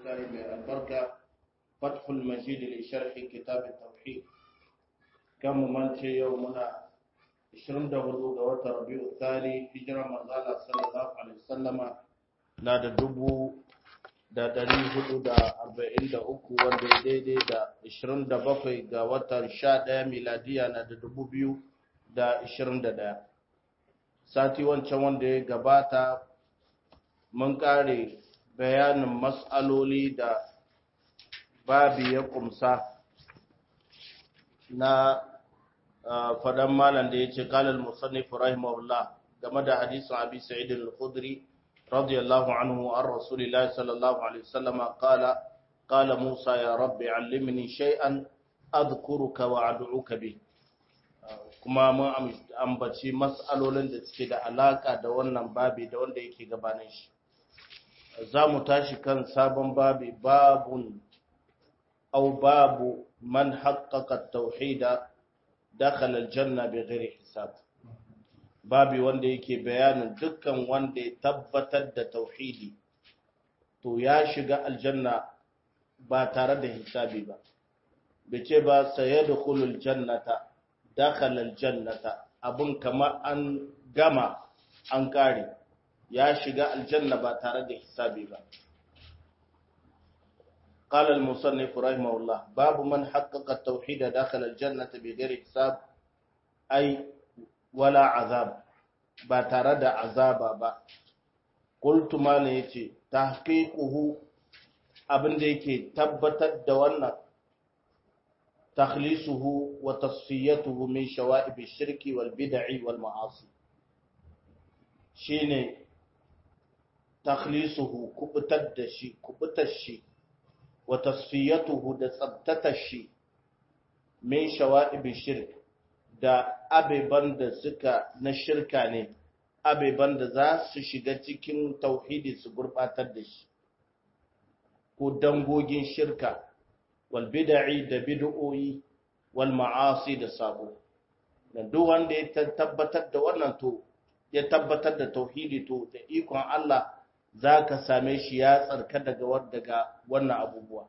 littafi mai albarka fathul majid li sharhi kitab at-tauhid kan mu mance yau muna 24 ga watan Rabiu Thani hijira manzala sallallahu alaihi wasallama na da dubu da dari hudu da arba'in da uku wanda ya daidai da ishirin da bakwai ga watan sha ɗaya miladiya na da dubu biyu da ishirin da ɗaya sati wancan wanda ya gabata mun ƙare bayanin matsaloli da babi ya kumsa na fadan malam da ya ce kalal musannif rahimahullah game da hadisin abi sa'id al-khudri radiyallahu anhu an rasulillahi sallallahu alaihi wasallam qala qala musa ya rabbi allimni shay'an adhkuruka wa ad'uka bi kuma mun ambaci mas'alolin da suke da alaka da wannan babi da wanda yake gabanin shi za mu tashi kan sabon babi babun au babu man haqqaqa at-tauhida dakhala al-janna bighairi hisab babi wanda yake bayanin dukkan wanda ya tabbatar da tauhidi to ya shiga aljanna ba tare da hisabi ba bace ba sayadkhulul jannata dakhala al-jannata abun kama an gama an kare ya shiga aljanna ba tare da hisabi ba قال المصنف رحمه الله باب من حقق التوحيد داخل الجنة بغير حساب أي ولا عذاب باترد عذابا با قلت ما نيتي تحقيقه abin da yake tabbatar da wannan takhlisuhu wa tasfiyatuhu min shawa'ib ash-shirki wal bid'i wal ma'asi shine takhlisuhu kubutar da shi kubutar shi wa tasfiyatuhu da tsabtatar shi min shawa'ibi shirk da abeban da suka na shirka ne abeban da za su shiga cikin tauhidi su gurbatar da shi ko dangogin shirka wal bid'i da bid'o'i wal ma'asi da sabo dan duk wanda ya tabbatar da wannan to ya tabbatar da tauhidi to da ikon Allah za ka same shi ya tsarka daga daga wannan abubuwa.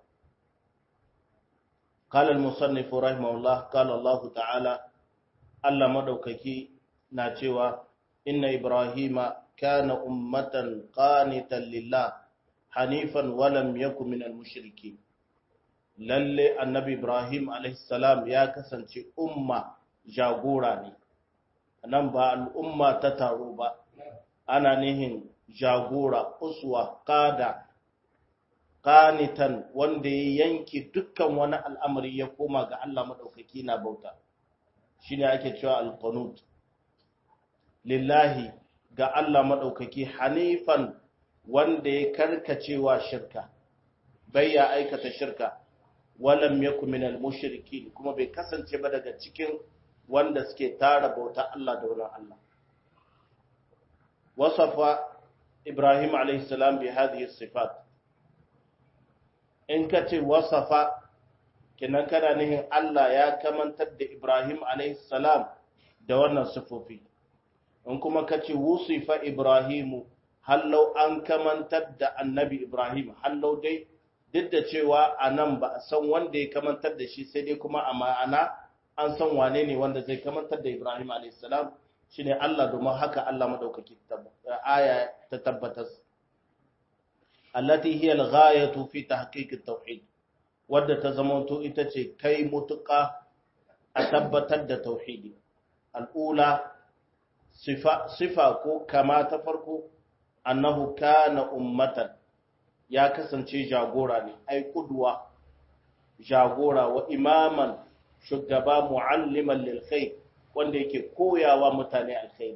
Kalar musannifu rahimahullah, kala Allah ta'ala, Allah maɗaukaki na cewa, Inna Ibrahima kana ummatan qanitan lillah hanifan walam yaku min al-mushriki. Lalle annabi Ibrahim alaihissalam ya kasance umma jagora ne, nan ba al'umma ta taro ba, ana nihin jagora uswa kada qanitan wanda ya yanki dukkan wani al'amari ya koma ga Allah madaukaki na bauta shine ake cewa al-qanut lillahi ga Allah madaukaki hanifan wanda ya karkacewa shirka bai ya aikata shirka walam yakun minal mushrikin kuma bai kasance ba daga cikin wanda suke tara bauta Allah da wurin Allah wasafa إبراهيم عليه السلام بهذه الصفات إن كتي وصف كنا كان نهي الله يا كمن تد إبراهيم عليه السلام دورنا صفوفي إن كما كتي وصف إبراهيم هل لو أن كمن تد النبي إبراهيم هل لو دي duk da cewa a nan ba a san wanda ya kamantar da shi sai dai kuma a ma'ana an san wane ne wanda zai kamantar da Ibrahim a.s. shine Allah domin haka Allah madaukaki aya ta tabbatar allati hiya al-ghayatu fi tahqiq at-tauhid wadda ta zamanto ita ce kai mutuka a tabbatar da tauhidi al-ula sifa sifa ko kama ta farko annahu kana ummatan ya kasance jagora ne ai kudwa jagora wa imaman shugaba mualliman lil khair wanda yake koyawa mutane alkhairi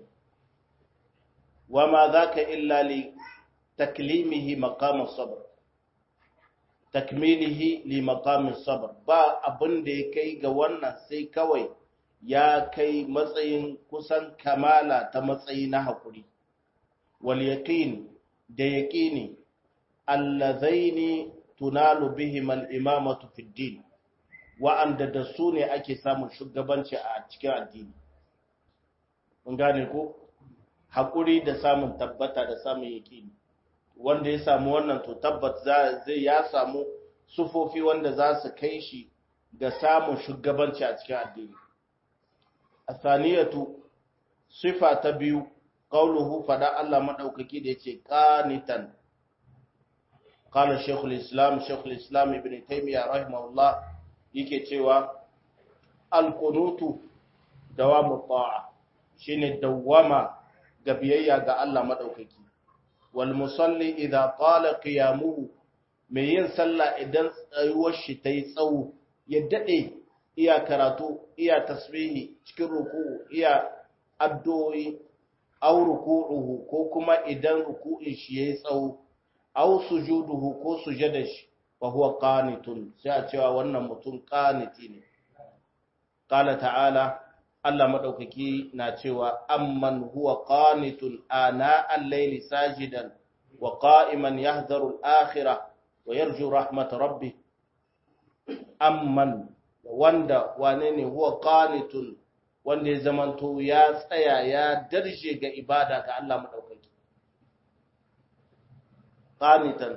wama zaka illa li taklimihi maqam as-sabr takmilihi li maqam as-sabr ba abin da ya kai ga wannan sai kawai ya kai matsayin kusan kamala ta matsayi na hakuri wal yaqin da yaqini allazaini tunalu bihim al-imamatu fi din wa'anda da su ne ake samun shugabanci a cikin addini mun gane ko hakuri da samun tabbata da samun yaqini wanda ya samu wannan to tabbat zai ya samu sufofi wanda za su kai shi ga samun shugabanci a cikin addini asaniyatu sifa ta biyu qauluhu fada Allah madaukaki da yace qanitan qala shaykhul islam shaykhul islam ibn taymiyyah rahimahullah yake cewa al-qunutu dawamu ta'a shine dawama ga biyayya ga Allah madaukaki wal musalli idza qala qiyamuhu mai yin sallah idan tsayuwar shi tayi tsawo ya dade iya karatu iya tasbihi cikin ruku'u iya addu'o'i aw ruku'uhu ko kuma idan ruku'in shi yayi tsawo aw sujuduhu ko sujada shi fa huwa qanitun sai a cewa wannan mutum qaniti ne qala ta'ala Allah madaukaki na cewa amman huwa qanitun ana al-layli sajidan wa qa'iman yahdharu al-akhirah wa yarju rahmat rabbih amman wanda wane ne huwa qanitun wanda ya zamanto ya tsaya ya darje ga ibada ga Allah madaukaki qanitan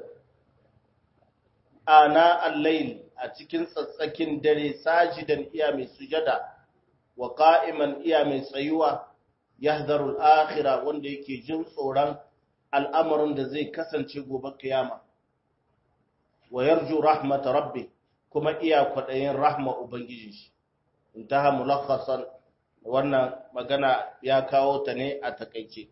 ana al-layl a cikin tsatsakin dare sajidan iya mai sujada wa qa'iman iya mai tsayuwa yahdharu al-akhirah wanda yake jin tsoron al'amarin da zai kasance gobe kiyama wa yarju rahmat rabbi kuma iya kwadayin rahma ubangiji shi intaha mulakhasan wannan magana ya kawo ta ne a takaice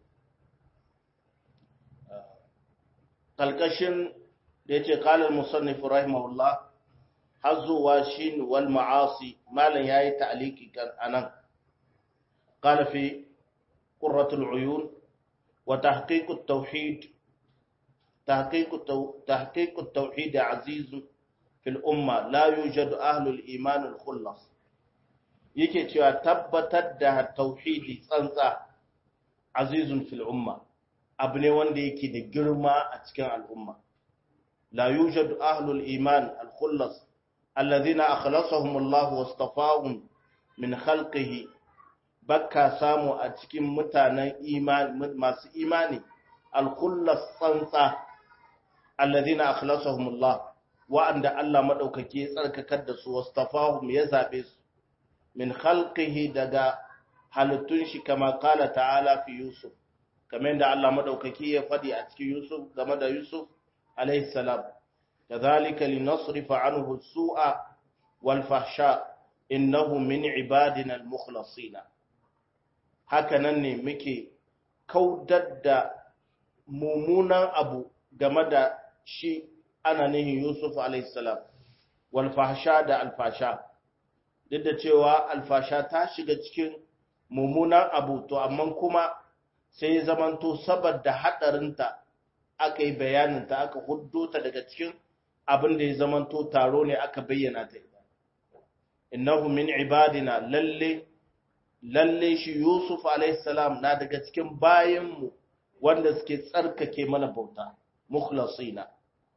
kalkashin da yace qala al-musannif rahimahullah hazuwa shin wal ma'asi malan yayi ta'liki kan anan qala fi qurratul uyun wa tahqiq at-tauhid tahqiq tahqiq at-tauhid aziz fi al-umma la yujad ahlu al-iman al-khullas yake cewa tabbatar da tauhidi tsantsa azizun fil umma abu ne wanda yake da girma a cikin al'umma la yujad ahlu al-iman al-khullas الذين أخلصهم الله واصطفاهم من خلقه بكا سامو أتكين متانا إيمان ماس إيماني الخلص صنصة الذين أخلصهم الله وأن الله مدوك كي سألك كدس واصطفاهم يزابس من خلقه دقا halittun كما قال تعالى في يوسف كما عند الله مدوككي يفدي أتكي يوسف كما دا يوسف عليه السلام كذلك لنصرف عنه السوء والفحشاء إنه من عبادنا المخلصين هكذا muke kaudar da mummunan abu game da shi ana nihin Yusuf alaihissalam wal fahsha da alfasha duk da cewa alfasha ta shiga cikin mummunan abu to amma kuma sai zamanto saboda hadarinta aka yi bayaninta aka huddo ta daga cikin abin da ya zamanto taro ne aka bayyana ta innahu min ibadina lalle lalle shi yusuf alayhi salam na daga cikin bayanmu wanda suke tsarkake mana bauta mukhlasina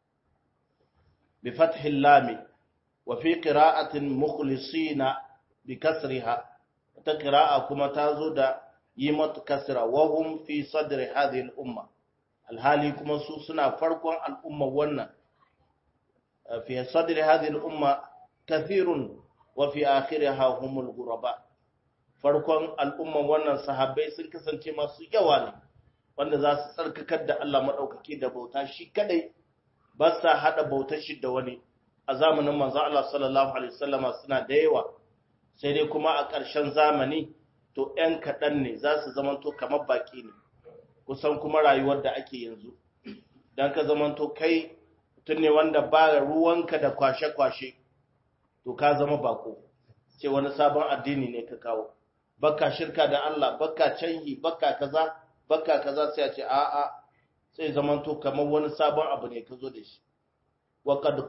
bi fathi lam wa fi qira'atin mukhlisina bi kasriha ta qira'a kuma tazo da yi mata kasra wa hum fi sadri hadhihi al-umma alhali kuma su suna farkon al'umma wannan في صدر هذه الأمة كثير وفي آخرها هم الغرباء farkon al'umman wannan sahabbai sun kasance masu yawa ne wanda za su tsarkakar da Allah maɗaukaki da bauta shi kadai ba sa haɗa bautar shi da wani a zamanin manzo Allah sallallahu alaihi wasallama suna da yawa sai dai kuma a ƙarshen zamani to ‘yan kaɗan ne za su zamanto kamar baƙi ne kusan kuma rayuwar da ake yanzu don ka zamanto kai tun ne wanda ba ruwanka da kwashe-kwashe to ka zama bako ce wani sabon addini ne ka kawo baka shirka da Allah baka canyi baka kaza baka kaza sai a ce a'a sai zamanto kamar wani sabon abu ne ka zo da shi wa qad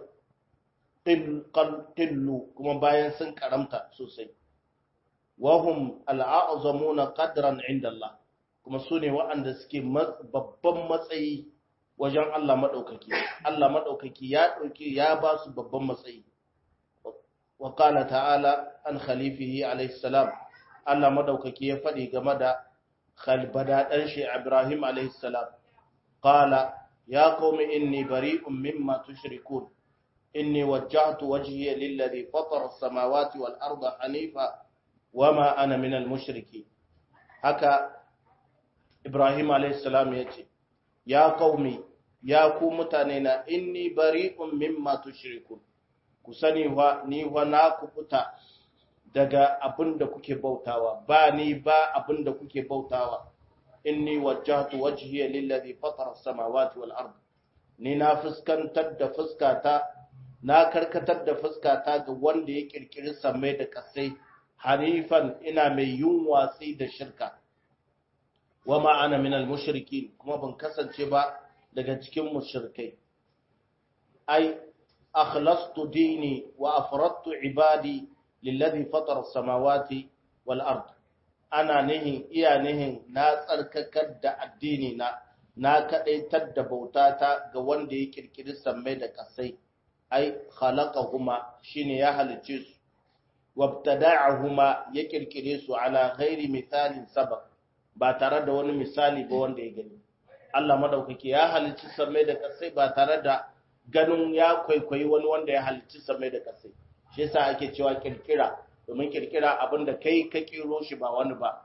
qillu kuma bayan sun karamta sosai wa hum al'azamuna qadran inda Allah kuma su ne waɗanda suke babban matsayi wajen Allah maɗaukaki, Allah maɗaukaki ya ɗauki ya ba su babban matsayi. Wa ƙala ta'ala an khalifihi alaihissalam, Allah maɗaukaki ya faɗi game da khalbada ɗan shi Ibrahim alaihissalam. Ƙala ya qaumi inni bari'un mimma tushrikun inni wajjahtu wajhiya lilladhi fatara as-samawati wal arda hanifa wama ana minal mushriki haka Ibrahim alayhi salam yace ya qaumi ya ku mutane na inni bari'un mimma tushrikun ku sani wa ni wa na kubuta daga abin da kuke bautawa ba ni ba abin da kuke bautawa inni wajjahtu wajhiya lillazi fatara as-samawati wal ard ni na fuskantar da fuskata na karkatar da fuskata ga wanda ya kirkiri samai da kasai hanifan ina mai yin watsi da shirka wa ma ana minal mushrikin kuma ban kasance ba daga cikin mushrikai ai akhlastu dini wa afradtu ibadi lillazi fatara samawati wal ard ana nihin iya nihin na tsarkakar da addini na na kadaitar da bautata ga wanda ya kirkiri sammai da kasai ai khalaqahuma shine ya halice su wabtada'ahuma ya kirkire su ala ghairi misalin sabab ba tare da wani misali ba wanda ya gani Allah madaukake ya halicci sammai da kasai ba tare da ganin ya kwaikwayi wani wanda ya halicci sammai da kasai shi yasa ake cewa kirkira domin kirkira abinda kai ka kiro shi ba wani ba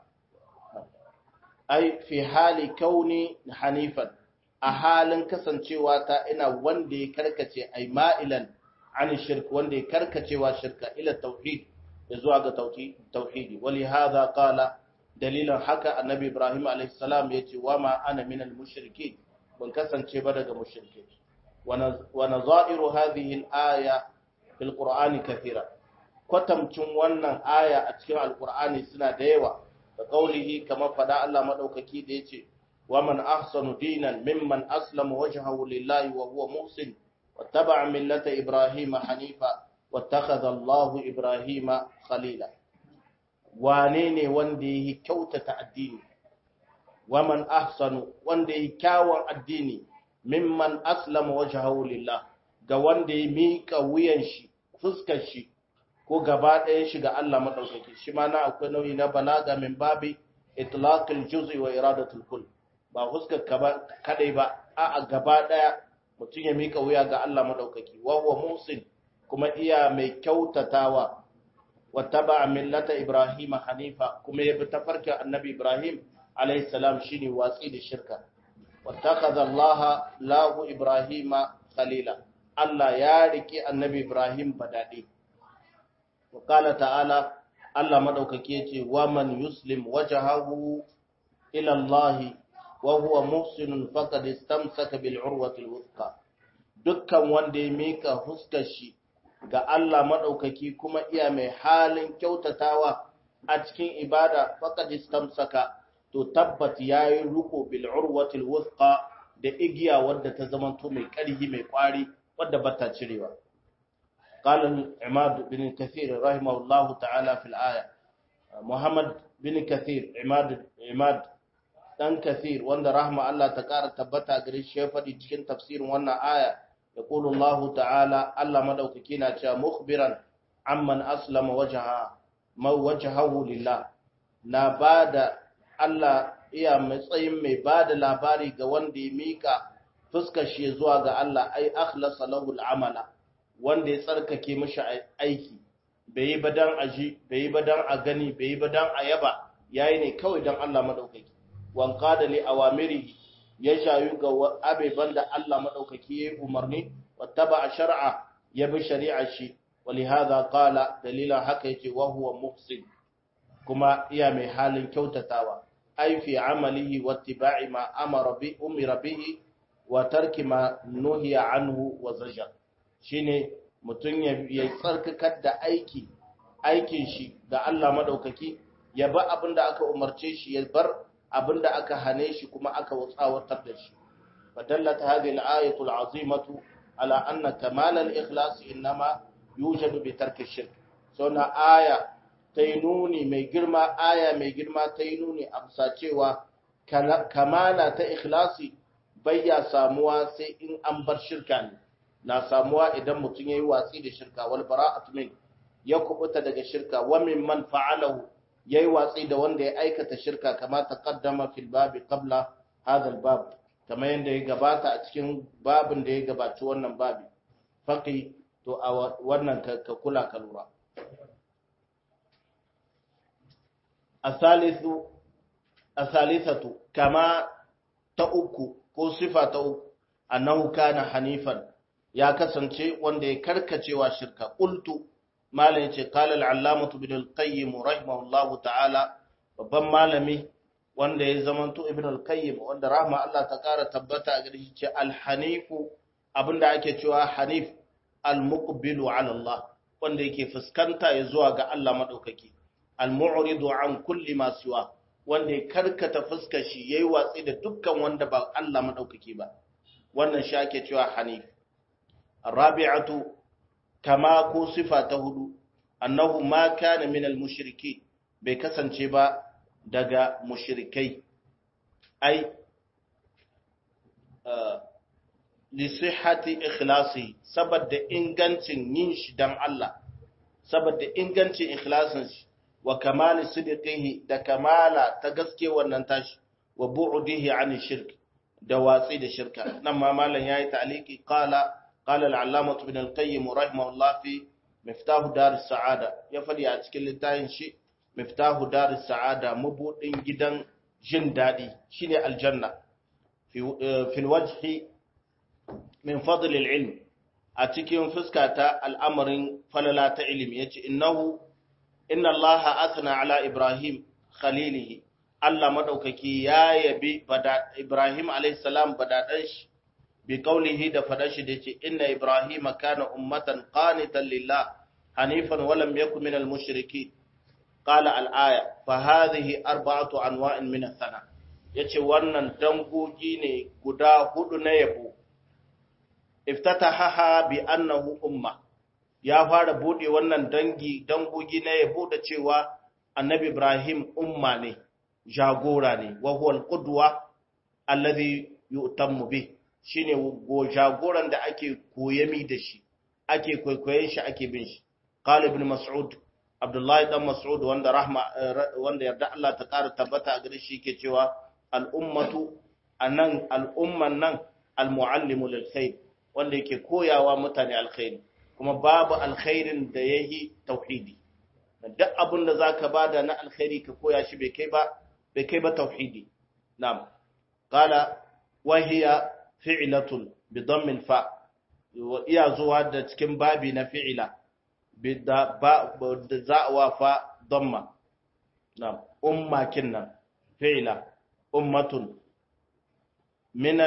ai fi hali kauni hanifan a halin kasancewa ta ina wanda ya karkace ai ma'ilan an shirk wanda ya karkacewa shirka ila tauhid da zuwa ga tauhidi wali hadha qala dalilan haka annabi ibrahim alayhi salam yace wa ma ana minal mushrikin ban kasance ba daga mushrike wa nazairu hadhihi al-aya fil qur'ani kathira kwatamcin wannan aya a cikin alqur'ani suna da yawa da kaulihi kamar fada Allah madaukaki da yace wa man ahsanu dinan mimman aslama wajhahu lillahi wa huwa muhsin wattaba'a millata ibrahima hanifa wattakhadha Allahu ibrahima khalila wane ne wanda yi kyautata addini waman ahsanu wanda yi kyawun addini mimman aslama wajhahu lillah ga wanda ya mika wuyan shi fuskar shi ko gaba ɗayan shi ga Allah madaukaki shi ma na akwai nauyi na balaga min babi itlaqil juz'i wa iradatul kull ba fuskar kadai ba a gaba ɗaya mutum ya mika wuya ga Allah madaukaki wa huwa musin kuma iya mai kyautatawa واتبع ملة إبراهيم حنيفا كما يبتفرك النبي إبراهيم عليه السلام شيني واسيد الشركة واتخذ الله له إبراهيم خليلا الله يارك النبي إبراهيم بدادي وقال تعالى الله مدوك كيتي ومن يسلم وجهه إلى الله وهو محسن فقد استمسك بالعروة الوثقى دكا وندي ميكا هسكشي ga Allah maɗaukaki kuma iya mai halin kyautatawa a cikin ibada faqad istamsaka to tabbat yayi ruko bil urwatil wuthqa da igiya wadda ta zamanto mai ƙarfi mai ƙwari wadda bata cirewa qala imad bin kathir rahimahullahu ta'ala fil aya muhammad bin kathir imad imad dan kathir wanda rahma Allah ta ƙara tabbata gare shi ya faɗi cikin tafsirin wannan aya يقول الله تعالى الله مدوكي na cewa mukhbiran amman aslama wajha ma wajhahu lillah na bada Allah iya matsayin mai bada labari ga wanda ya mika fuskar shi zuwa ga Allah ai akhlasa lahu al'amala wanda ya tsarkake mishi aiki bai yi badan aji bai yi badan a gani bai yi badan a yaba yayi ne kawai dan Allah madaukaki wan qada li awamiri ya shayu ga abeban da Allah maɗaukaki ya yi umarni, wata ba a shari'a ya bi shari'a shi, wali haza kala dalilan haka yake wahuwa muhsin kuma iya mai halin kyautatawa, aifi amalihi wata ba'i ma amara bi umira bihi wa tarki ma nuhiya anhu wa zajar shi ne mutum ya tsarkakar da aiki aikin shi ga Allah maɗaukaki ya ba abin da aka umarce shi ya bar abinda aka hane shi kuma aka tsawatar da shi fadallat hadhihi al-ayatu al-azimatu ala anna kamal al-ikhlas inma yujadu bi tarki shirk so na aya tainuni mai girma aya mai girma tainuni amsa cewa kamala ta ikhlasi bayya samuwa sai in an bar shirka ne na samuwa idan mutum yayi watsi da shirka wal bara'atu min ya kubuta daga shirka wa mimman fa'alahu yayi watsi da wanda ya aikata shirka kama taqaddama fil babi qabla hadha al bab kamar yadda ya gabata a cikin babin da ya gabaci wannan babi faqi to a wannan ka kula ka lura asalisu asalisatu kama ta uku ko sifa ta uku annahu kana hanifan ya kasance wanda ya karkacewa shirka qultu malam yace qala al-allamah ibn al-qayyim rahimahullahu ta'ala babban malami wanda ya zamanto ibn al-qayyim wanda rahma Allah ta kara tabbata a gare shi ce al-hanifu abinda ake cewa hanif al-muqbilu ala Allah wanda yake fuskanta ya zuwa ga Allah madaukaki al-mu'ridu an kulli ma siwa wanda ya karkata fuskar shi yayi watsi da dukkan wanda ba Allah madaukaki ba wannan shi ake cewa hanif rabi'atu kama ko sifa ta hudu annahu ma kana min al-mushriki bai kasance ba daga mushrikai ai li sihhati ikhlasi saboda ingancin yin shi dan Allah saboda ingancin ikhlasin shi wa kamali sidqihi da kamala ta gaske wannan tashi wa bu'dihi an shirk da watsi da shirka nan ma malam yayi ta'liqi qala qala al-allamah ibn al-qayyim rahimahullah fi miftahu dar as-sa'ada ya fadi a cikin littafin shi miftahu dar as-sa'ada mabudin gidan jin dadi shine aljanna fi fi al-wajhi min fadl al-ilm a cikin fuskata al'amarin falala ta ilimi yace innahu inna allaha athna ala ibrahim khalilihi Allah madaukaki ya yabi Ibrahim alayhi salam badadan shi bi qawlihi da fadan shi dace inna ibrahima kana ummatan qanitan lillah hanifan wa lam yakun minal mushrikeen qala al aya fa hadhihi arba'atu anwa'in min ath-thana yace wannan dangogi ne guda hudu na yabo iftataha bi annahu umma ya fara bude wannan dangi dangogi na yabo da cewa annabi Ibrahim umma ne jagora ne wa huwa al-qudwa alladhi yu'tammu bih shine go jagoran da ake koyami da shi ake kwaikwayen shi ake bin shi qala ibn mas'ud abdullahi dan mas'ud wanda rahma wanda yarda Allah ta ƙara tabbata a gare shi yake cewa al-ummatu anan al-umman nan al-muallimu lil khair wanda yake koyawa mutane alkhairi kuma babu alkhairin da yayi tauhidi duk abin da zaka bada na alkhairi ka koya shi bai kai ba bai kai ba tauhidi na'am qala wa hiya fi'latun bi dhamm al-fa iya zuwa da cikin babi na fi'ila bi da ba da za'wa fa dhamma na'am umma kinnan fi'la ummatun min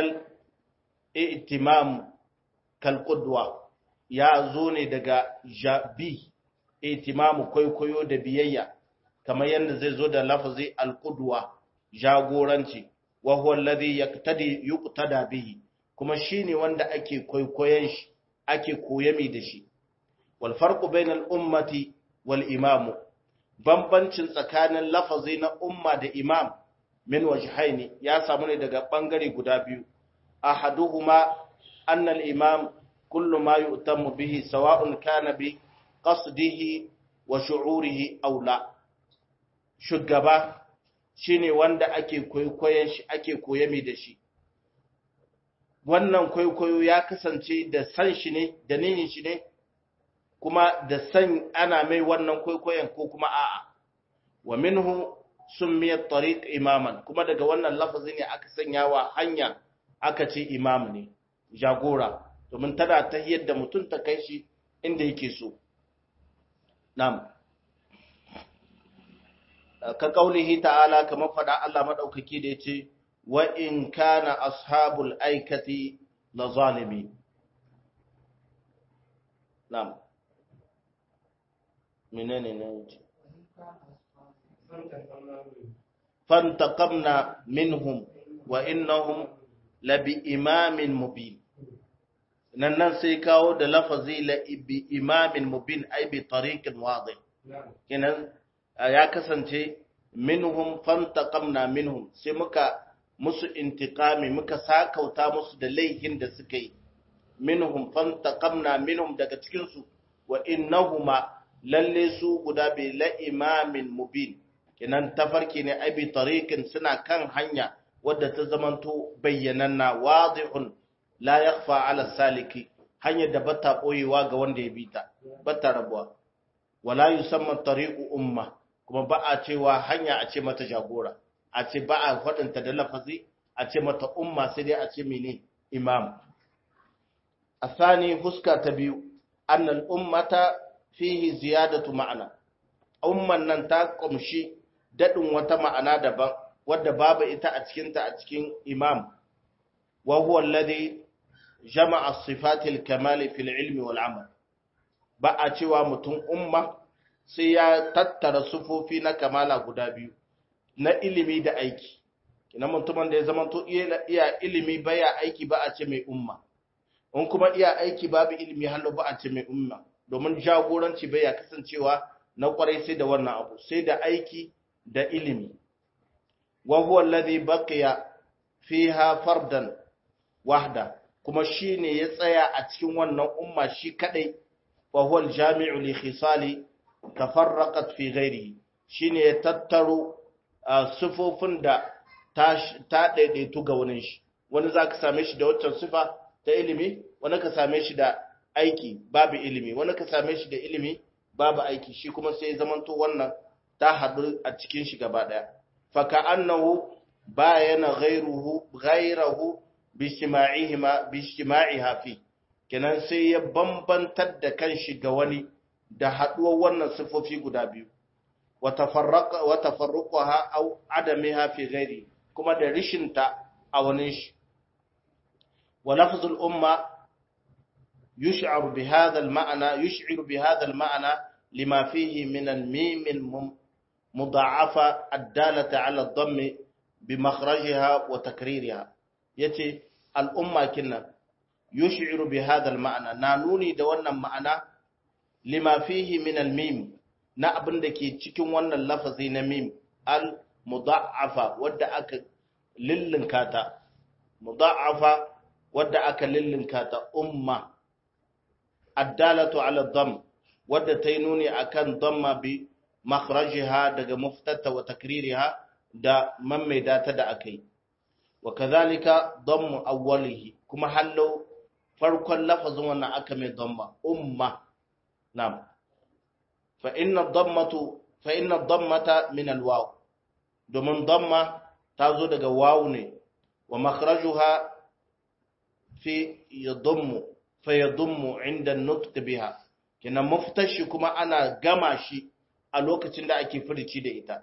al-i'timam kal qudwa ya zo ne daga jabi itimamu kwaikwayo da biyayya kamar yadda zai zo da lafazi alqudwa jagoranci wa huwa alladhi yaqtadi yuqtada bihi kuma shine wanda ake kwaikwayon shi ake koyami da shi wal farqu bainal ummati wal imam bambancin tsakanin lafazi na umma da imam min wajhaini ya samu ne daga bangare guda biyu ahaduhuma anna al imam kullu ma yu'tammu bihi sawa'un kana bi qasdihi wa shu'urihi aw la shugaba shine wanda ake kwaikwayon shi ake koyami da shi wannan kwaikwayo ya kasance da san shi ne da nihin shi ne kuma da san ana mai wannan kwaikwayon ko kuma a'a wa minhu summiya tariq imaman kuma daga wannan lafazi ne aka sanya wa hanya aka ce imam ne jagora domin tana ta yadda mutum ta kai shi inda yake so Nam. Ka kaulihi ta'ala kamar faɗa Allah maɗaukaki da ya ce, Wa in kana ashabul aikati la zalimi. Nam. Menene ne wuce? Fantaqamna minhum wa innahum labi imamin mubin. nan nan sai kawo da lafazi la bi imamin mubin ai bi tariqin wadih kenan ya kasance minhum fantaqamna minhum sai muka musu intiqami muka sakauta musu da laihin da suka yi minhum fantaqamna minhum daga cikin su wa innahuma lalle su guda bi la imamin mubin kenan tafarki ne ai bi tariqin suna kan hanya wadda ta zamanto bayyananna wadihun la yakhfa ala saliki hanyar da bata boyewa ga wanda ya bita bata rabuwa wala yusamma tariqu umma kuma ba a cewa hanya a ce mata jagora a ce ba a faɗinta da lafazi a ce mata umma sai dai a ce mene imam asani huska ta biyu annal ummata fihi ziyadatu ma'ana umman nan ta kumshi dadin wata ma'ana daban wadda babu ita a cikin ta a cikin imam wa huwa alladhi jama'a sifatil kamali fil ilmi wal amal ba a cewa mutum umma sai ya tattara sufofi na kamala guda biyu na ilimi da aiki kina mutumin da ya zama to iya ilimi baya aiki ba a ce mai umma in kuma iya aiki babu ilimi hallo ba a ce mai umma domin jagoranci baya kasancewa na kwarai sai da wannan abu sai da aiki da ilimi wa huwa alladhi baqiya fiha fardan wahda kuma shine ya tsaya a cikin wannan umma shi kadai wa huwa aljami'u li khisali tafarraqat fi ghairihi shine ya tattaro sifofin da ta daidaitu ga wani shi wani zaka same shi da waccan sifa ta ilimi wani ka same shi da aiki babu ilimi wani ka same shi da ilimi babu aiki shi kuma sai zamanto wannan ta haɗu a cikin shi gaba ɗaya faka annahu bayana ghairuhu ghairahu bishtima'ihima bishtima'iha fi kenan sai ya bambantar da kanshi ga wani da haɗuwar wannan sifofi guda biyu wa tafarruqaha aw adamiha fi ghairi kuma da rishinta a wani shi wa lafzul umma yush'ar bi hadha al ma'na yush'ir bi hadha al ma'na lima fihi min al mim al mudha'afa ad-dalata 'ala ad-dhamm bi makhrajiha wa takririha yace al umma kinna yush'ir bi hadha al ma'na na nuni da wannan ma'ana lima fihi min al-mim na abin da ke cikin wannan lafazi na mim al mudha'afa wadda aka lillinka ta mudha'afa wadda aka lillinka ta umma addalatu ala dham wadda ta yi nuni akan dhamma bi makhrajiha daga muftata wa takririha da mammaida ta da akai wa kadhalika dhammu awwalihi kuma hallo farkon lafazin wannan aka mai dhamma umma نعم فإن الضمة فإن الضمة من الواو domin damma ta zo daga wawu ne wa makhrajuha fi yadummu fa yadummu inda nutq biha kina muftashi kuma ana gama shi a lokacin da ake furici da ita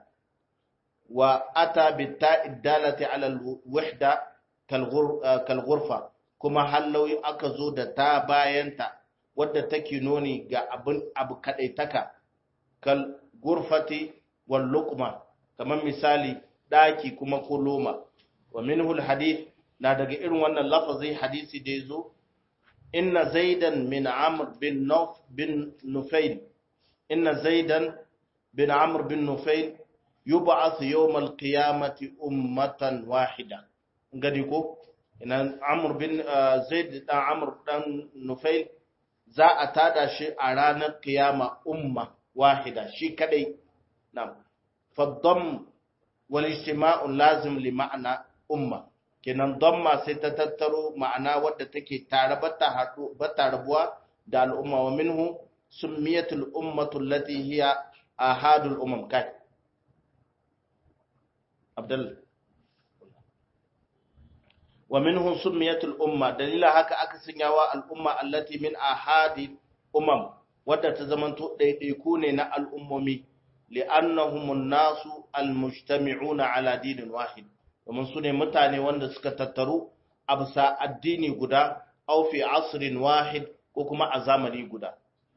wa ata bitta dalati ala alwahda kal ghurfa kuma hallau aka zo da ta bayanta wadda take nuni ga abin abu kadaitaka kal gurfati wal luqma kamar misali daki kuma kuluma wa minhu al hadith na daga irin wannan lafazi hadisi da yazo inna zaidan min amr bin nuf bin nufail inna zaidan bin amr bin nufail yub'ath yawm al qiyamati ummatan wahida ngadi ko ina amr bin zaid dan amr dan nufail za a tada shi a ranar kiyama umma wahida shi kadai nam faddam wal ijtima'u lazim li ma'ana umma kenan damma sai ta tattaro ma'ana wadda take tare bata hadu bata rabuwa da al'umma wa minhu summiyatul ummatu allati hiya ahadul umam kai abdul wa minhum summiyatul umma dalila haka aka sanyawa al'umma allati min ahadi umam wadda ta zamanto ɗaiɗaiku ne na al'ummomi li'annahumun nasu almujtami'una ala dinin wahid domin su ne mutane wanda suka tattaru a bisa addini guda aw fi asrin wahid ko kuma a zamani guda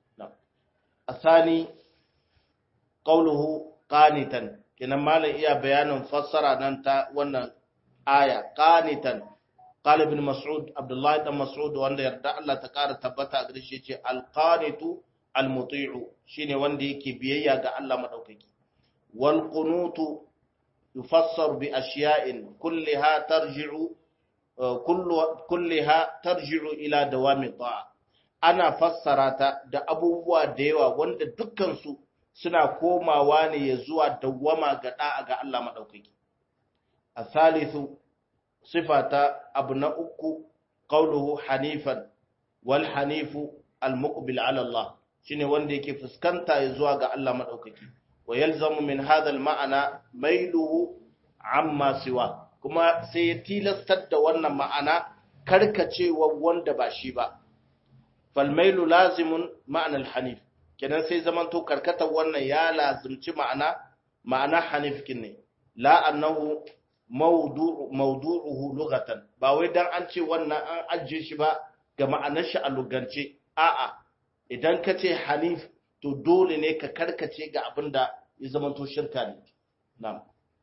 asani qawluhu qanitan kenan malam iya bayanin fassara nan ta wannan aya qanitan قال ابن مسعود عبد الله بن مسعود wanda yarda Allah ta kara tabbata a gare shi yace alqanitu almuti'u shine wanda yake biyayya ga Allah madaukaki wal qunutu yufassar bi ashiya'in kullaha tarji'u kullu kullaha tarji'u ila dawami ta'a ana fassara ta da abubuwa da yawa wanda dukkan su suna komawa ne ya zuwa dawwama ga da'a ga Allah madaukaki asalisu sifata abu na uku qauluhu hanifan wal hanifu al muqbil ala Allah shine wanda yake fuskanta ya zuwa ga Allah madaukaki wa yalzamu min hadha al ma'ana mailuhu amma siwa kuma sai ya tilastar da wannan ma'ana karkacewa wanda ba shi ba fal mailu lazimun ma'ana al hanif kenan sai zamanto karkatar wannan ya lazimci ma'ana ma'ana hanif ne la annahu mawdu'uhu lughatan ba wai dan an ce wannan an ajiye shi ba ga ma'anar shi a lugance a'a idan ka ce hanif to dole ne ka karkace ga abinda ya zama to shirka ne na'am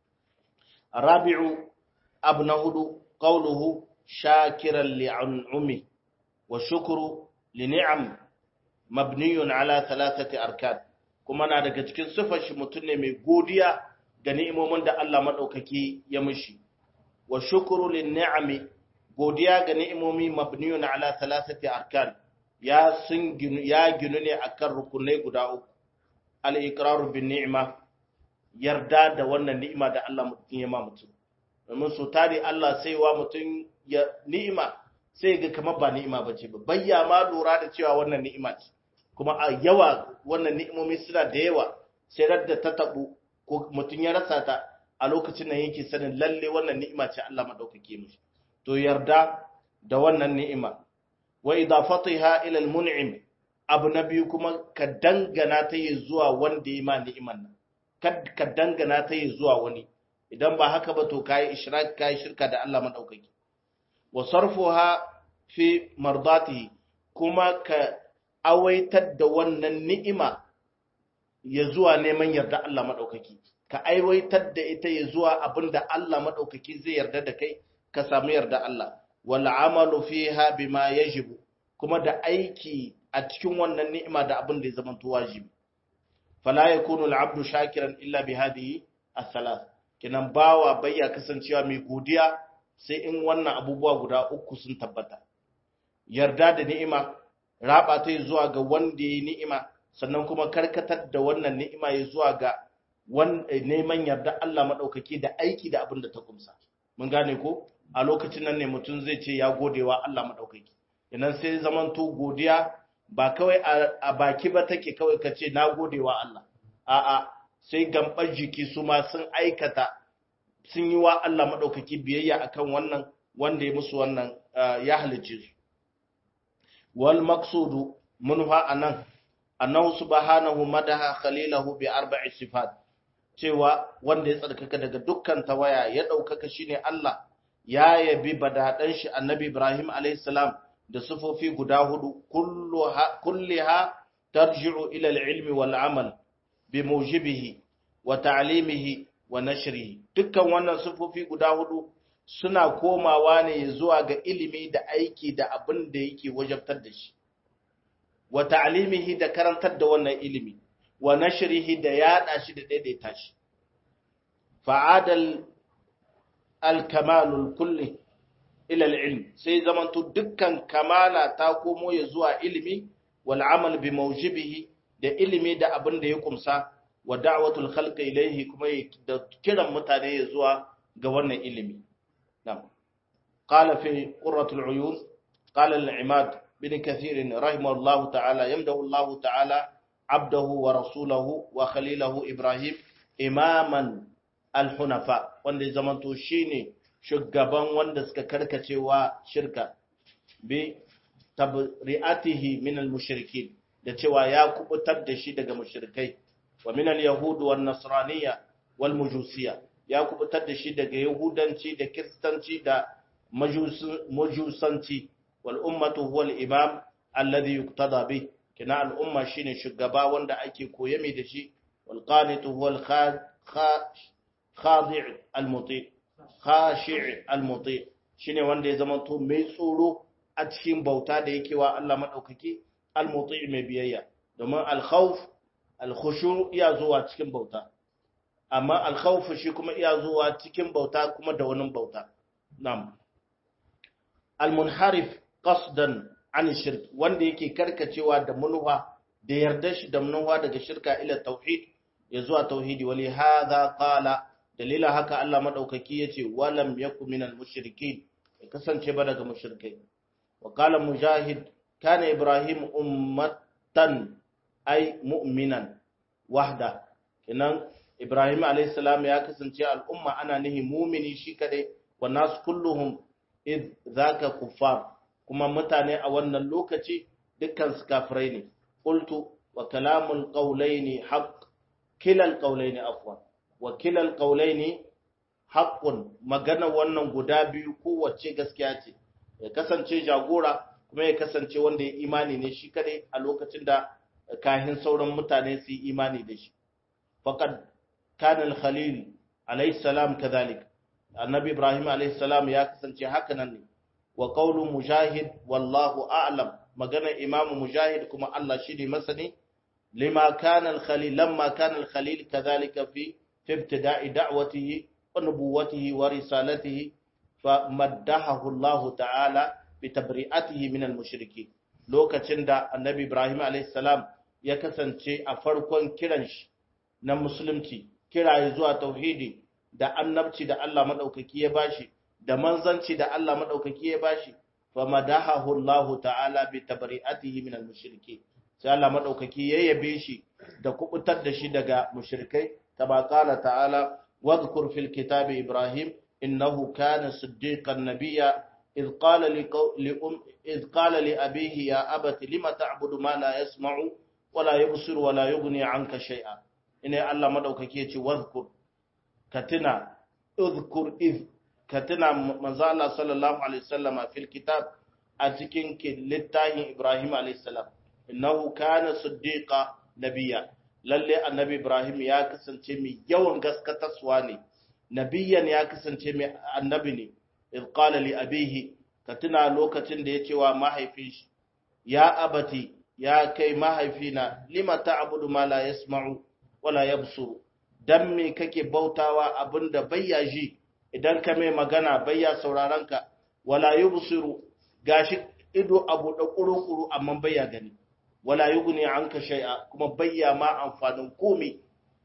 rabi'u abu na hudu qawluhu shakiran li'an'umi wa shukru li ni'am mabniyun ala thalathati arkan kuma na daga cikin sifar shi mutum ne mai godiya ga ni'imomin da Allah maɗaukaki ya mishi, wa shukuru lin ni'ami godiya ga ni'imomi mabniyun ala thalathati arkan ya sun ginu ya ginu ne akan rukunai guda uku al-iqraru bin ni'ma yarda da wannan ni'ima da Allah mutum ya ma mutum domin so tare Allah sai wa mutum ya ni'ima sai ga kamar ba ni'ima bace ba bayya ma lura da cewa wannan ni'ima ce kuma a yawa wannan ni'imomi suna da yawa sai radda ta tabu ko mutum ya rasa ta a lokacin nan yake sanin lalle wannan ni'ima ce Allah madaukake mishi to yarda da wannan ni'ima wa idafatiha ila al-mun'im abu na biyu kuma ka dangana ta yi zuwa wanda ya ma ni'iman nan kad ka dangana ta yi zuwa wani idan ba haka ba to kai ishrak kai shirka da Allah madaukake wa sarfuha fi mardatihi kuma ka awaitar da wannan ni'ima ya zuwa neman yarda Allah maɗaukaki, ka aiwaitar da ita ya zuwa abin da Allah maɗaukaki zai yarda da kai, ka samu yarda Allah, wal amalu fiha bima yajibu kuma da aiki a cikin wannan ni'ima da abin da ya zama wajibi. Fala yakunu al-abdu shakiran illa bi hadhihi as-salas. Kinan bawa bayya kasancewa mai godiya sai in wannan abubuwa guda uku sun tabbata. Yarda da ni'ima, raba ta zuwa ga wanda ya ni'ima, sannan kuma karkatar da wannan ni'ima ya zuwa ga neman yarda Allah maɗaukaki da aiki da abin da ta kumsa. Mun gane ko? A lokacin nan ne mutum zai ce ya godewa Allah maɗaukaki. Idan sai zamanto godiya ba kawai a baki ba take kawai ka ce na godewa Allah. A'a, sai gambar jiki su ma sun aikata sun yi wa Allah maɗaukaki biyayya akan wannan wanda ya musu wannan ya halicce su. Wal maksudu munha anan annahu subhanahu madaha khalilahu bi arba'i sifat cewa wanda ya tsarkaka daga dukkan tawaya ya daukaka shine Allah ya yabi badadan shi annabi Ibrahim alayhi salam da sifofi guda hudu kulluha kulliha tarji'u ila al-ilmi wal amal bi mujibihi wa ta'limihi wa nashrihi dukkan wannan sifofi guda hudu suna komawa ne zuwa ga ilimi da aiki da abin da yake wajabtar da shi wa ta'limihi da karantar da wannan ilimi wa nashrihi da yada shi da daidaita shi fa'adal al-kamalul kulli ila al-ilm sai zamanto dukkan kamala ta komo ya zuwa ilimi wal amal bi mawjibihi da ilimi da abin da ya kumsa wa da'watul khalqi ilayhi kuma da kiran mutane ya zuwa ga wannan ilimi na'am qala fi qurratul uyun qala al-imad بن كثير رحمه الله تعالى يمده الله تعالى عبده ورسوله وخليله إبراهيم إماما الحنفاء wanda zamanto shine shugaban wanda suka karkacewa shirka bi tabri'atihi min al-mushrikin da cewa ya kubutar da shi daga mushrikai wa min al-yahud wan nasraniyya wal majusiyya ya kubutar da shi daga yahudanci da kristanci da majusanci والأمة هو الإمام الذي يقتضى به كنا الأمة شين شغبا وندا أكي كويمي دشي والقانت هو الخاضع المطيع خاشع المطيع shine wanda ya zama to mai tsoro a cikin bauta da yake wa Allah madaukaki al-muti mai biyayya domin al-khawf al-khushu iya zuwa cikin bauta amma al-khawf shi kuma iya zuwa cikin bauta kuma da wani bauta na'am al-munharif qasdan an shirk wanda yake karkacewa da munwa da yarda shi da munwa daga shirka ila tauhid ya zuwa tauhidi wali hadha qala dalilin haka Allah madaukaki yace walam yakum minal mushrikin ya kasance ba daga mushrikai wa qala mujahid kana ibrahim ummatan ay mu'minan wahda kenan ibrahim alayhi salam ya kasance al'umma ana nihi mu'mini shi kadai wa nas kulluhum id zaka kuffar kuma mutane a wannan lokaci dukkan su kafirai ne qultu wa kalamul qawlaini haqq kilal qawlaini afwan wa kilal qawlaini haqqun magana wannan guda biyu kowace gaskiya ce ya kasance jagora kuma ya kasance wanda ya imani ne shi kadai a lokacin da kahin sauran mutane su yi imani da shi faqad kana al-khalil alayhi salam kadhalik annabi ibrahim alayhi salam ya kasance haka nan ne wa qawlu mujahid wallahu a'lam magana imamu mujahid kuma Allah shi ne masani lima kana al-khalil lamma kana al-khalil kadhalika fi fi ibtida'i da'watihi wa nubuwwatihi wa risalatihi famaddahahu Allah ta'ala bi tabri'atihi min al-mushrikeen lokacin da annabi Ibrahim alayhi salam ya kasance a farkon kiran shi na musulunci kiraye zuwa tauhidi da annabci da Allah madaukaki ya bashi da manzanci da Allah madaukaki ya bashi famadahahu Allah ta'ala bi tabri'atihi min al-mushrikeen sai Allah madaukaki ya yabe shi da kubutar da shi daga mushrikai kama qala ta'ala wadhkur fil kitabi ibrahim innahu kana siddiqan nabiyya إذ قال لأم إذ قال لأبيه يا أبت لم تعبد ما لا يسمع ولا يبصر ولا يغني عنك شيئا إن الله مدوكake yace wadhkur katina udhkur iz katina manzo Allah sallallahu alaihi wasallama fil kitab a cikin littafin Ibrahim alaihi salam innahu kana siddiqa nabiyya lalle annabi Ibrahim ya kasance mai yawan gaskatarwa ne nabiyyan ya kasance mai annabi ne إذ قال لأبيه كتنا لوكتن دي يتوى ما هيفيش يا أبتي يا كي ما هيفينا لما تعبد ما لا يسمع ولا يبصر دمي كي بوتاوا أبند بيا جي idan ka mai magana bayya saurarenka wala yubsiru gashi ido abu da kuru-kuru amma bayya gani wala yughni anka shay'a kuma bayya ma amfanin komai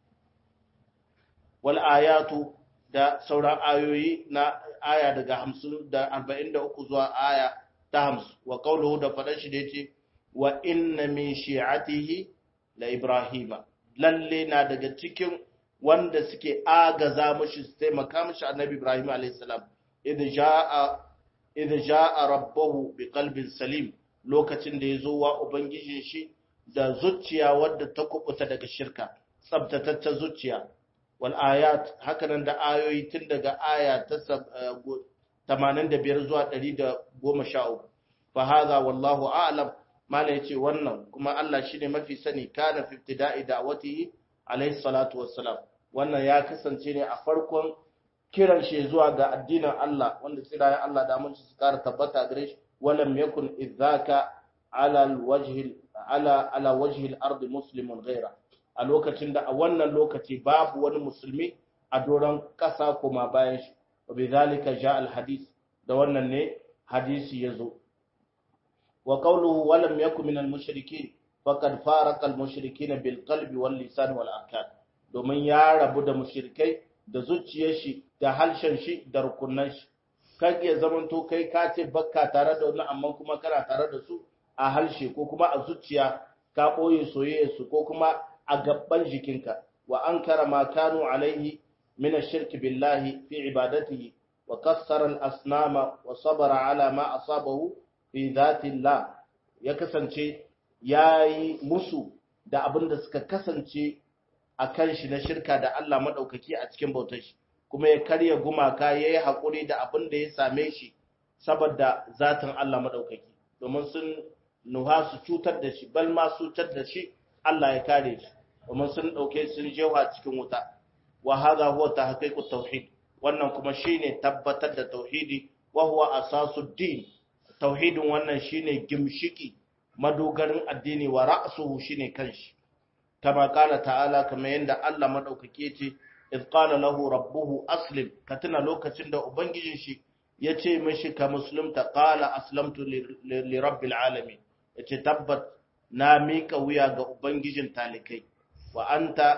wal ayatu da sauran ayoyi na aya daga hamsin da arba'in da uku zuwa aya ta hamsin wa kauluhu da faɗan shi da yace wa inna min shi'atihi la ibrahima lalle na daga cikin wanda suke agaza mushi su taimaka mushi annabi ibrahim alayhi salam idh jaa idh jaa rabbahu bi qalbin salim lokacin da yazo wa ubangijin shi da zuciya wadda ta kubuta daga shirka tsabtataccen zuciya wal ayat hakanan da ayoyi tun daga aya ta 85 zuwa 113 fa hadha wallahu a'lam mala yace wannan kuma Allah shine mafi sani kana fi ibtida'i da'watihi alayhi salatu wassalam wannan ya kasance ne a farkon kiran shi zuwa ga addinin Allah wanda tsirayen Allah da mun su kara tabbata gare shi walam yakun idzaka ala alwajhi ala ala wajhi al-ardi muslimun ghayra a lokacin da a wannan lokaci babu wani musulmi a doron ƙasa kuma bayan shi wa bi zalika ja al hadis da wannan ne hadisi yazo wa qawluhu wa lam yakun min al mushrikin faqad faraqa al mushrikin bil qalbi wal lisan wal arkan domin ya rabu da mushrikai da zuciyar shi da halshen shi da rukunan shi kai ya zamanto kai ka ce bakka tare da wannan amma kuma kana tare da su a halshe ko kuma a zuciya ka boye soyayya su ko kuma a gaban jikinka wa an kara ma kanu alaihi min ash-shirki billahi fi ibadatihi wa kassara al-asnama wa sabara ala ma asabahu fi dhatillah ya kasance yayi musu da abin da suka kasance a kan shi na shirka da Allah madaukaki a cikin bautar shi kuma ya karya gumaka yayi hakuri da abin da ya same shi saboda zatin Allah madaukaki domin sun nuha su cutar da shi bal ma su cutar da shi Allah ya kare shi domin sun ɗauke sun jewa cikin wuta wa hadha huwa tahqiqut tauhid wannan kuma shine tabbatar da tauhidi wa huwa asasud din tauhidin wannan shine gimshiki madogarin addini wa ra'suhu shine kanshi kama kala ta'ala kama yanda Allah madaukake ce iz qala lahu rabbuhu aslim katina lokacin da ubangijin shi yace mishi ka musulunta qala aslamtu li rabbil alamin yace tabbat na mika wuya ga ubangijin talikai wa anta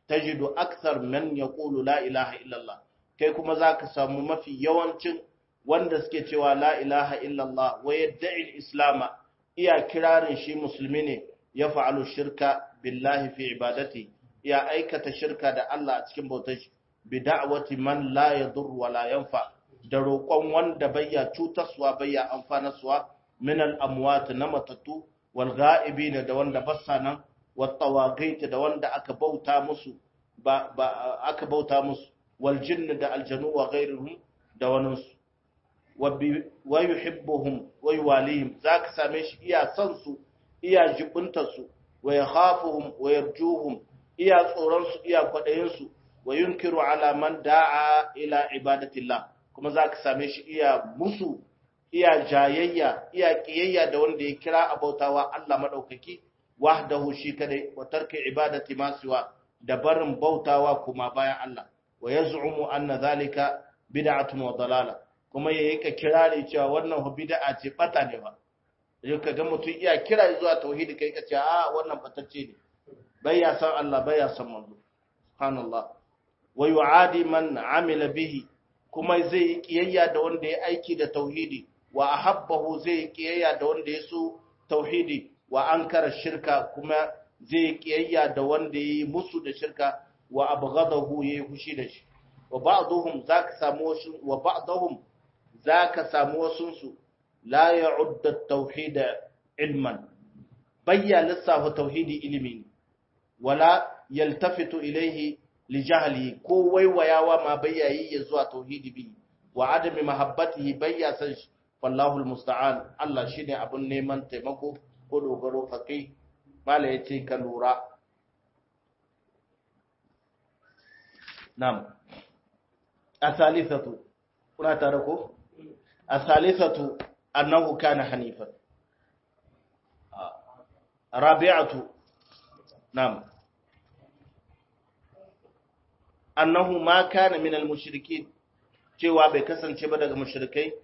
tajidu akthar man yaqulu la ilaha illallah kai kuma zaka samu mafi yawancin wanda suke cewa la ilaha illallah wa yad'i al-islam iya kirarin shi musulmi ne ya fa'alu shirka billahi fi ibadati ya aikata shirka da Allah a cikin bautar shi bi da'wati man la yadur wa la yanfa da roƙon wanda bayya cutarsuwa bayya amfanarsuwa min al-amwat na matattu wal ghaibin da wanda bassa nan wat tawaqit da wanda aka bauta musu ba, ba aka bauta musu wal jinn da aljanu wa ghairuhum da waninsu wa yuhibbuhum wa yuwalihim zaka same shi iya son su iya jibuntar su wa yakhafuhum wa yarjuhum iya tsoron su iya kwadayin su wa yunkiru ala man da'a ila ibadatillah kuma zaka same shi iya musu iya jayayya iya kiyayya da wanda ya kira abautawa Allah madaukaki wahdahu shi kadai wa tarki ibadati ma siwa da barin bautawa kuma bayan Allah wa yaz'umu anna zalika bid'atun wa dalala kuma yayi ka kirare cewa wannan bid'a ce bata ne ba yau ka ga mutum iya kira zuwa tauhidi kai ka ce a wannan batacce ne bai ya san Allah bai ya san manzo subhanallah wa yu'adi man amila bihi kuma zai yi kiyayya da wanda ya aiki da tauhidi wa ahabbahu zai yi kiyayya da wanda ya so tauhidi wa ankara shirka kuma zai yi kiyayya da wanda ya yi musu da shirka wa abghadahu yayi fushi da shi wa ba'dhum zaka samu wasu wa ba'dhum zaka samu wasun su la ya'udda at-tauhid ilman bayya lissafa tauhidi ilimi wala yaltafitu ilayhi li jahli ko waiwayawa ma bayya yi ya zuwa tauhidi bi wa adami mahabbatihi bayya san shi wallahu almusta'an Allah shine abun neman taimako ko dogaro fakai mala yace ka lura nam asalithatu kuna tare ko asalithatu annahu kana hanifan rabi'atu nam annahu ma kana min al-mushrikin cewa bai kasance ba daga mushrikai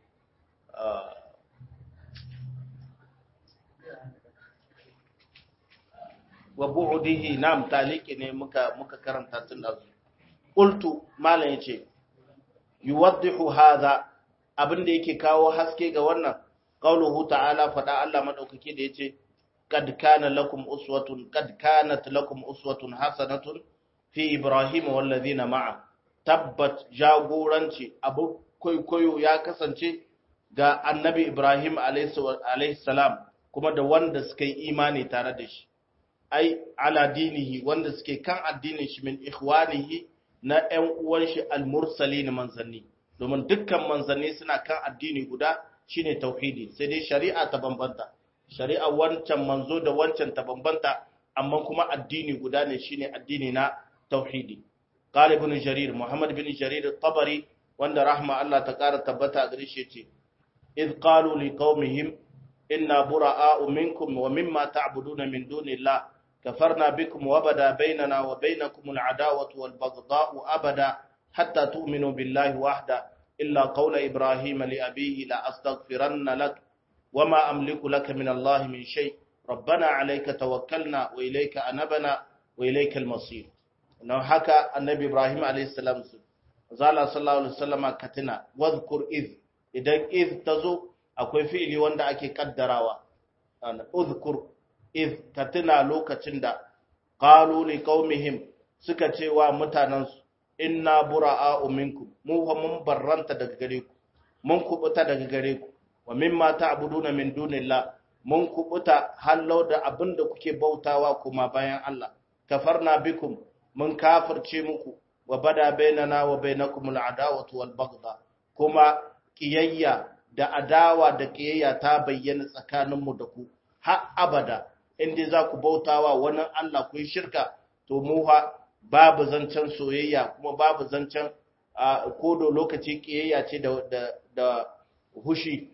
wa bu'dihi nam taliki ne muka muka karanta tun da qultu malan yace yuwaddihu hadha abinda yake kawo haske ga wannan qauluhu ta'ala fada Allah madaukake da yace kad kana lakum uswatun kad kanat lakum uswatun hasanatun fi ibrahim wal ladina ma'a tabbat jagoranci abu kwaikwayo ya kasance ga annabi ibrahim alayhi salam kuma da wanda suka yi imani tare da shi ai ala dinihi wanda suke kan addinin shi min ikhwanihi na ƴan uwan shi al-mursalin manzanni domin dukkan manzanni suna kan addini guda shine tauhidi sai dai shari'a ta bambanta shari'a wancan manzo da wancan ta bambanta amma kuma addini guda ne shine addini na tauhidi qala ibn jarir muhammad ibn jarir at-tabari wanda rahma Allah ta kara tabbata gare shi ce iz qalu liqaumihim inna bura'a'u minkum wa mimma ta'buduna min dunillah كفرنا بكم وبدا بيننا وبينكم العداوة والبغضاء أبدا حتى تؤمنوا بالله وحده إلا قول إبراهيم لأبيه لا أستغفرن لك وما أملك لك من الله من شيء ربنا عليك توكلنا وإليك أنبنا وإليك المصير إنه حكى النبي إبراهيم عليه السلام زال صلى الله عليه وسلم كتنا واذكر إذ إذا إذ تزو أكوي فعلي واندا أكي قدراوا اذكر iz ka tuna lokacin da qalu li qaumihim suka ce wa mutanansu inna bura'a'u minkum mu fa mun barranta daga gare ku mun kubuta daga gare ku wa mimma ta'buduna min dunillah mun kubuta hallau da abinda kuke bautawa kuma bayan Allah kafarna bikum mun kafirce muku wa bada bainana wa bainakum al'adawatu wal baghdha kuma kiyayya da adawa da kiyayya ta bayyana tsakaninmu da ku har abada inda za ku bautawa wani Allah ku yi shirka to mu ha babu zancen soyayya kuma babu zancen kodo lokaci kiyayya ce da da hushi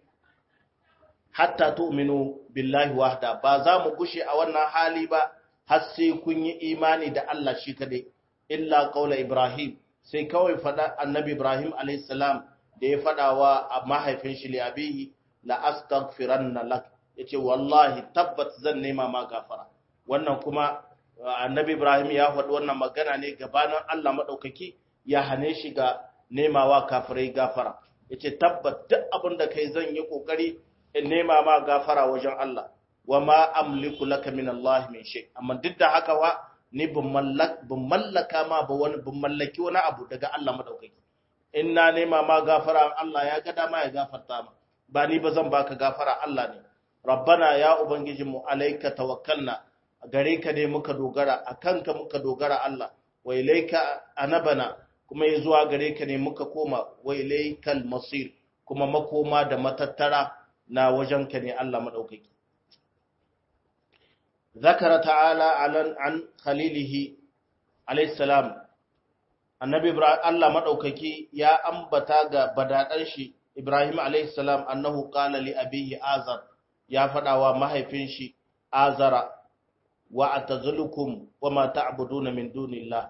hatta tu'minu billahi wahda ba za mu gushe a wannan hali ba har sai kun yi imani da Allah shi kadai illa qaula ibrahim sai kawai fada annabi ibrahim alayhis salam da ya fada wa mahaifin shi li abihi la astaghfiranna lak yace wallahi tabbat zan nema ma gafara wannan kuma annabi Ibrahim ya faɗi wannan magana ne gabanin Allah maɗaukaki ya hane shi ga nemawa kafirai gafara ya ce tabbat duk abin da kai zan yi ƙoƙari in nema ma gafara wajen Allah wa ma amliku laka min Allah min shay amma duk da haka wa ni bin mallaka ma ba wani bin mallaki wani abu daga Allah maɗaukaki in na nema ma gafara Allah ya ga dama ya gafarta ma ba ni ba zan baka gafara Allah ne rabbana ya ubangijinmu alaika tawakkalna gare ka ne muka dogara a kanka muka dogara Allah wa ilaika anabana kuma ya zuwa gare ka ne muka koma wa ilaikal masir kuma makoma da matattara na wajen ka ne Allah madaukaki zakara ta'ala alan an khalilihi alayhi salam annabi ibrahim Allah madaukaki ya ambata ga badadan shi ibrahim alayhi salam annahu qala li abihi azar ya fadawa mahaifin shi azara wa atazilukum wa ma ta'buduna min dunillah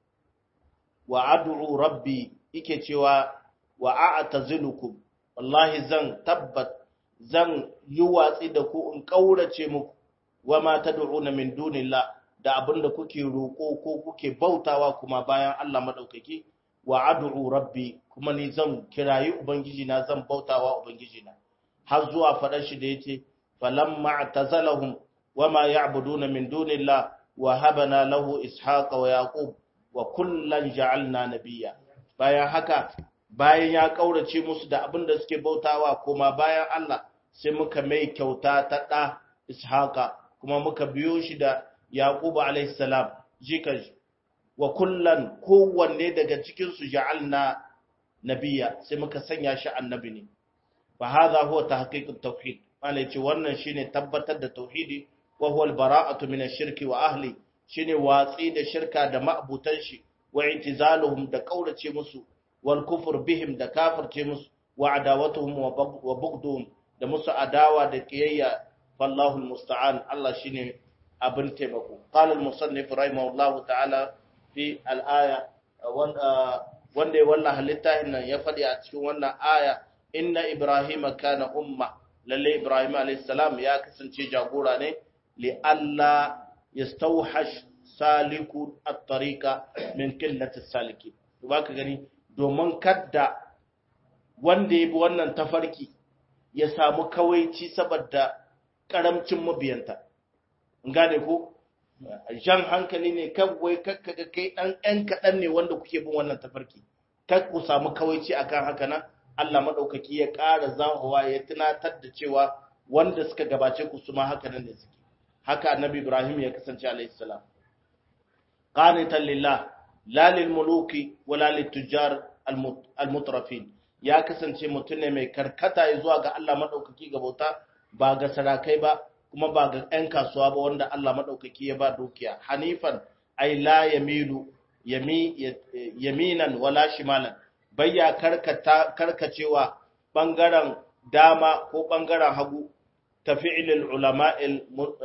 wa ad'u rabbi yake cewa wa a'tazilukum wallahi zan tabbat zan yi watsi da ku in kaurace muku wa ma tad'una min dunillah da abinda kuke roko ko kuke bautawa kuma bayan Allah madaukaki wa ad'u rabbi kuma ni zan kirayi ubangiji na zan bautawa ubangiji na har zuwa fadar shi da yace falamma atazalahum وما يعبدون من دون الله وهبنا له إسحاق ويعقوب وكلا جعلنا نبيا bayan haka bayan ya kaurace musu da abin da suke bautawa kuma bayan Allah sai muka mai kyauta ta ɗa Ishaqa kuma muka biyo shi da Yaqubu alayhi salam jikan wa kullan kowanne daga cikin su ja'alna nabiyya sai muka sanya shi annabi ne fa hadha huwa tahqiqut tauhid malai ce wannan shine tabbatar da tauhidi wa huwa al-bara'atu min ash-shirki wa ahli shine watsi da shirka da ma'butan shi wa i'tizaluhum da kaurace musu wal kufr bihim da kafirce musu wa adawatuhum wa bughduhum da musu adawa da kiyayya wallahu al-musta'an Allah shine abin taimako qala al-musannif rahimahullahu ta'ala fi al-aya wanda ya wallaha littafin nan ya faɗi a cikin wannan aya inna ibrahima kana umma lalle ibrahim alayhi salam ya kasance jagora ne لئلا يستوحش سالك الطريق من قلة السالكين baka gani domin kadda wanda ya bi wannan tafarki ya samu kawaici saboda karamcin mabiyanta gane ko jan hankali ne kawai kakkaga kai dan ɗan kaɗan ne wanda kuke bin wannan tafarki kak ku samu kawaici akan haka nan Allah madaukaki ya ƙara zahowa ya tunatar da cewa wanda suka gabace ku su ma haka nan ne suke haka annabi Ibrahim ya kasance alayhi salam qanitan lillah la lil muluki wala lit tujar al mutrafin ya kasance mutum ne mai karkata zuwa ga Allah madaukaki ga bauta ba ga sarakai ba kuma ba ga ƴan kasuwa ba wanda Allah madaukaki ya ba dukiya hanifan ay la yamilu yami yaminan wala shimalan bayya karkata karkacewa bangaren dama ko bangaren hagu tafi'ilil ulama'il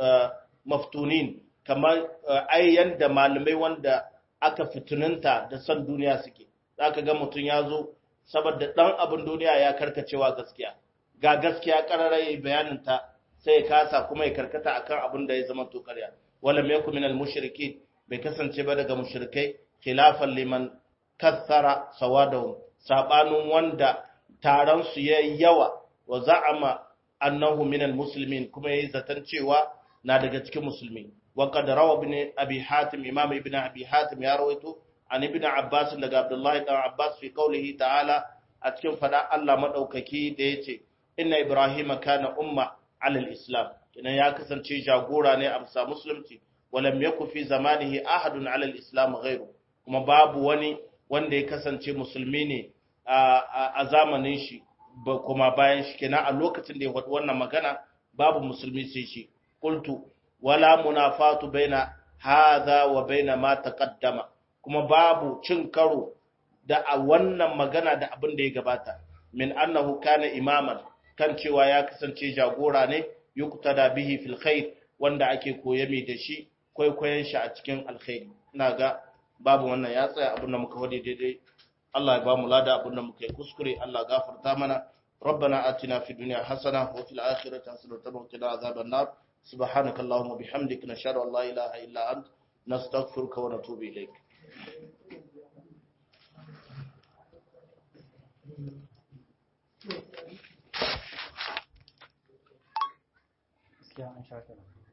maftunin kamar ai yanda malamai wanda aka fituninta da san duniya suke zaka ga mutum ya zo saboda dan abin duniya ya karkacewa gaskiya ga gaskiya kararai bayanin ta sai ya kasa kuma ya karkata akan abin da ya zama to ƙarya wala yakum minal mushrikin bai kasance ba daga mushrikai khilafan liman kathara sawadahum sabanin wanda taron su yayi yawa wa za'ama annahu minal muslimin kuma yayi zaton cewa na daga cikin musulmi wa qad rawa ibn abi hatim imam ibn abi hatim ya rawaito an ibn abbas daga abdullahi dan abbas fi qawlihi ta'ala a cikin fada Allah madaukaki da yace inna ibrahima kana umma ala al-islam kinan ya kasance jagora ne a bisa musulunci walam yakun fi zamanihi ahadun ala al-islam ghairu kuma babu wani wanda ya kasance musulmi ne a zamanin shi ba kuma bayan shi kenan a lokacin da ya faɗi wannan magana babu musulmi sai shi qultu wala munafatu baina hadha wa baina ma taqaddama kuma babu cin karo da a wannan magana da abin da ya gabata min annahu kana imaman kan cewa ya kasance jagora ne yuqtada bihi fil khair wanda ake koyami da shi kwaikwayon shi a cikin alkhairi ina ga babu wannan ya tsaya abin da muka wade daidai Allah ya ba mu lada abin da muka yi kuskure Allah gafarta mana ربنا آتنا في الدنيا حسنة وفي الآخرة حسنة وقنا عذاب النار سبحانك اللهم وبحمدك نشهد أن لا إله إلا أنت nastaghfiruka wa natubu ilayk gaskiya an sha